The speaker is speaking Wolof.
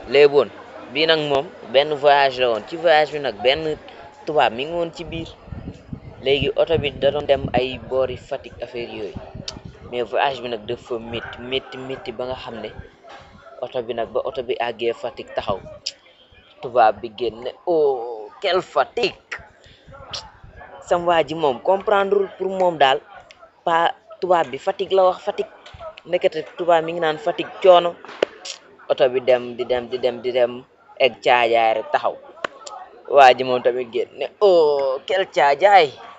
léegi woon bii nag moom benn voyage la woon ci voyage bi nag benn tubaab mi ngi woon ci biir léegi oto bi da doon dem ay boori Fatick affaire yooyu mais voyage bi nag dafa métti métti métti ba nga xam ne oto bi nag ba oto bi àggee Fatick taxaw tubaab bi génne oh quelle Fatick sam waa ji moom comprendre pour moom daal pa tubaab bi Fatick la wax Fatick nekkate tubaab mi ngi naan Fatick coono oto bi dem di dem di dem di dem egg caajaay rek taxaw waa ji moom tamit génne oh quelle caajaay